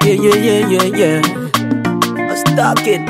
Yeah, yeah, yeah, yeah, yeah. I stuck it.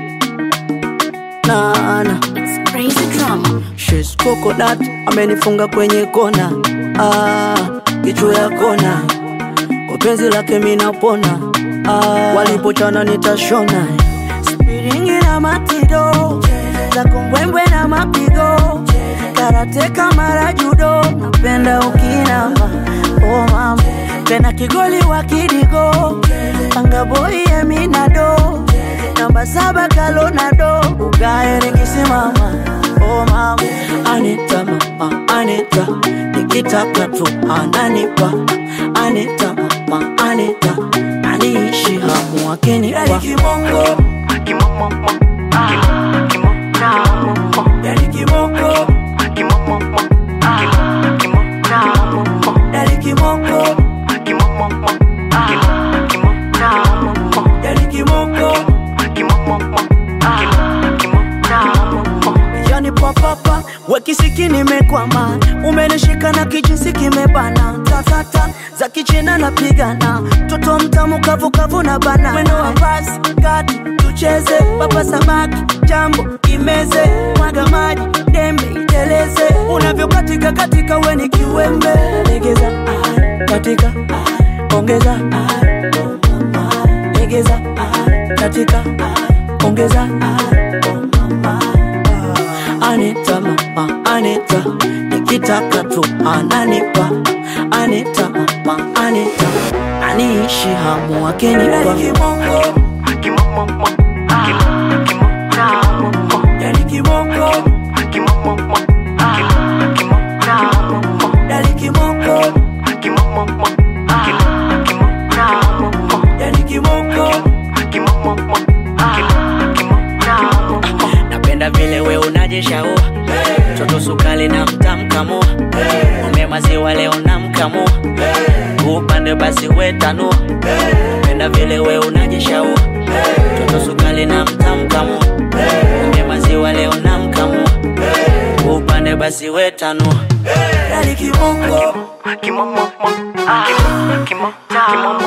Nah, nah. It's crazy drama. She's coconut, amenifunga kwenye kona. Ah, kichwa ya kona. Kwa penzi lake minapona. Ah, walipochana nitashona. Spiringi na matido. Za kumbwembwe na mapigo. Karate kama judo. Napenda ukinama. Oh mama. Tena kigoli wa kidigo. Panga boy eminado. Namba saba kalonado. Ugae nikisimama. Oh mama. Anita mama, Anita. Nikitaka tu ananipa. Anita mama, Anita. Aniishi hamu akinipa. Yani kibongo. Yani kibongo. Yani kibongo. Yani papapa wekisiki nimekwama, umenishika na kijinsi kimebana, tatata za kichina napigana, toto mtamu kavukavu na bana, mwendo wa basi kati tucheze, papa samaki jambo imeze, mwaga maji dembe iteleze, unavyokatika katika weni kiwembe, legeza ah, katika ah, ongeza ah, legeza ah, katika ah, ongeza ah, oh mama Anita mama Anita nikitaka tu ananipa Anita mama Anita aniishi hamu akinipa Yani kibongo Yani kibongo Yani kibongo Napenda vile we unajishaua Toto sukali na mtamkamua Ng'ombe maziwa leo namkamua Upande basi wetanua Napenda vile we unajishaua Toto sukali na mtamkamua Ng'ombe maziwa leo namkamua Upande basi wetanua Yani kibongo Kimo, kimo, kimo, kimo, kimo,